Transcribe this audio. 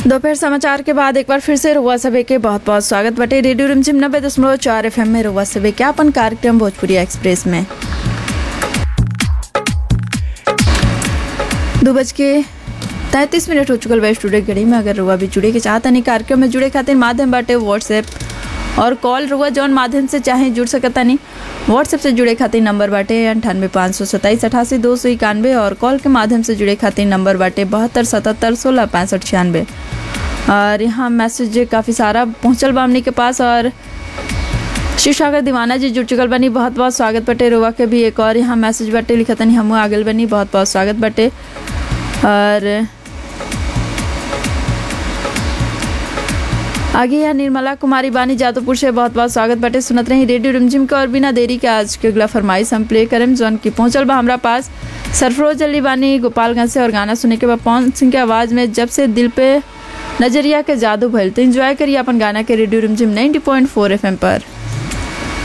दोपहर समाचार के बाद एक बार फिर से रुआ सभे के बहुत बहुत स्वागत बटे रेडियो रिमझिम नब्बे दशमलव चार एफ में रुआ सभे के अपन कार्यक्रम भोजपुरी एक्सप्रेस में दो बज के तैंतीस मिनट हो चुकल बा स्टूडियो घड़ी में अगर रुआ भी जुड़े के चाहता नहीं कार्यक्रम में जुड़े खातिर माध्यम बाटे व्हाट्सएप और कॉल रुआ जौन माध्यम से चाहे जुड़ सकता नहीं व्हाट्सएप से जुड़े खातिर नंबर बाटे अंठानवे पाँच सौ सत्ताईस अठासी दो सौ इक्यानवे और कॉल के माध्यम से जुड़े खातिर नंबर बाटे बहत्तर सतहत्तर सोलह पैंसठ छियानवे और यहाँ मैसेज काफ़ी सारा पहुँचल बा हमनी के पास और शिव सागर दीवाना जी जुड़ चुकल बनी बहुत बहुत स्वागत बटे रुआ के भी एक और यहाँ मैसेज बटे लिखतनी हमू आगल बनी बहुत बहुत स्वागत बटे और आगे यहाँ निर्मला कुमारी बानी जादवपुर से बहुत बहुत स्वागत बटे सुनत रही रेडियो रिमझिम के और बिना देरी के आज के अगला फरमाइश हम प्ले करें जौन की पहुंचल बा हमरा पास सरफरोज अली बानी गोपालगंज से और गाना सुने के बाद पवन सिंह के आवाज़ में जब से दिल पे नजरिया के जादू भइल तो एंजॉय करिए अपन गाना के रेडियो रिमझिम 90.4 एफएम पर